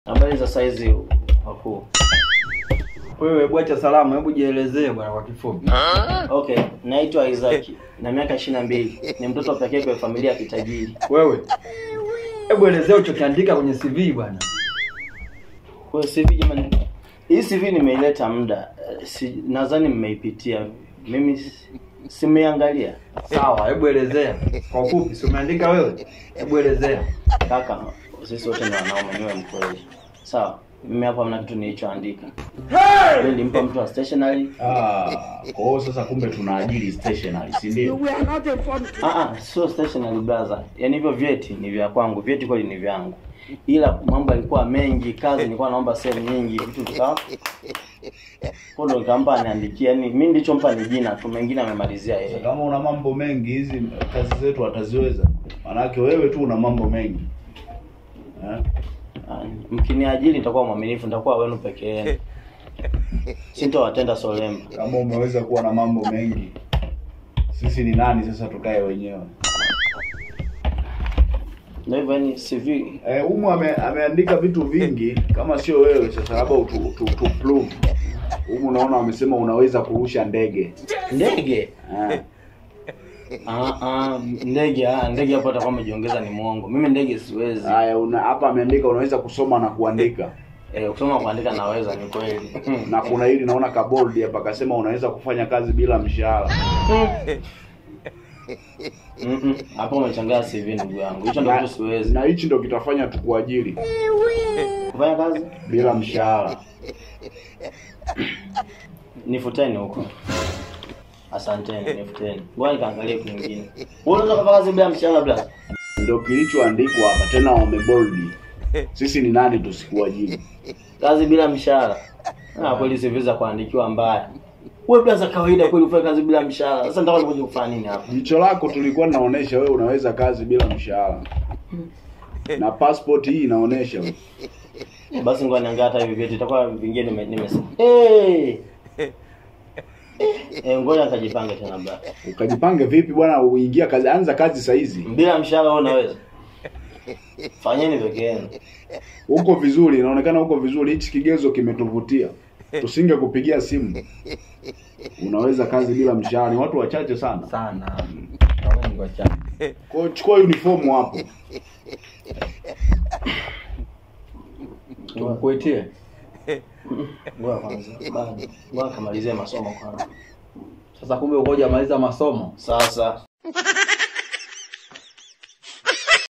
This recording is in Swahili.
Habari za saizi wakuu. Wewe bwacha salamu, hebu jielezee bwana kwa kifupi. Okay, naitwa Isaac na miaka ishirini na mbili. Ni mtoto pekee kwa familia ya kitajiri. Wewe hebu elezea ulichokiandika kwenye CV bwana. Kwa hiyo CV jamani, hii CV nimeileta muda, eh, si, nadhani mmeipitia. Mimi si- simeangalia Sawa, hebu elezea kwa ufupi. Si umeandika wewe? Hebu elezea. kaka, sisi wote ni wanaume, niwe mkweli. Sawa, mimi hapa mna kitu nilichoandika. Mimi nilimpa mtu wa stationery. Ah, kwa hiyo sasa kumbe tunaajiri stationery, si ndio? Ah ah, sio stationery brother. Yaani hivyo vyeti ni vya kwangu, vyeti kweli ni vyangu. Ila mambo yalikuwa mengi, kazi nilikuwa naomba sehemu nyingi, vitu vikawa kwa ndo nikampa aniandikia. Yaani mimi nilichompa ni jina tu, mengine amemalizia yeye. Kama una mambo mengi, hizi kazi zetu ataziweza. Maanake wewe tu una mambo mengi eh? Ah, Mkiniajiri nitakuwa mwaminifu, nitakuwa wenu peke yenu. Sintowatenda solemba. Kama umeweza kuwa na mambo mengi, sisi ni nani sasa tukae wenyewe? Ndio hivyo yani CV Eh, Umu ame, ameandika vitu vingi, kama sio wewe sasa, labda utu, utu, utu prove. Umu naona wamesema unaweza kurusha ndege ndege. eh. Ah ah, ndege ah, ndege hapo atakuwa amejiongeza ni mwongo. Mimi ndege siwezi. Haya, una hapa ameandika unaweza kusoma na kuandika Eh, kusoma kuandika naweza ni kweli. na kuna hili naona kabold hapa akasema unaweza kufanya kazi bila mshahara. Mm-mm. Hapo umechanganya CV ndugu yangu. Hicho ndio Na- kitu siwezi. Na hichi ndo kitafanya tukuajiri Kufanya kazi? bila mshahara. Nifuteni huko. Asanteni, nifuteni. Ngoja nikaangalie kwingine. Wewe unaweza kufanya kazi bila mshahara bila? Ndio kilichoandikwa hapa, tena wameboldi. Sisi ni nani tusikuajiri? Kazi bila mshahara. Ah, kweli CV za kuandikiwa mbaya. Wewe bila za kawaida kweli ufanye kazi bila mshahara. Sasa nitaka nikuja kufanya nini hapa? Jicho lako tulikuwa tunaonesha wewe unaweza kazi bila mshahara, na passport hii inaonesha Basi ngoja niangalie hata hivi vyeti itakuwa vingine nime nime. Eh. Eh, ngoja nikajipange tena basi. ukajipange vipi bwana, uingia kazi, anza kazi saa hizi. Bila mshahara wewe unaweza? Fanyeni peke yenu. Uko vizuri, inaonekana uko vizuri. Hichi kigezo kimetuvutia, tusinge kupigia simu. Unaweza kazi bila mshahara, ni watu wachache sana. Sana. Naona ni kwa chama. Kwa hiyo chukua uniform hapo. Tumkuitie. Ngoja kwanza. Bado. Ngoja kamalizie masomo kwanza. Sasa kumbe uko hujamaliza masomo. Sasa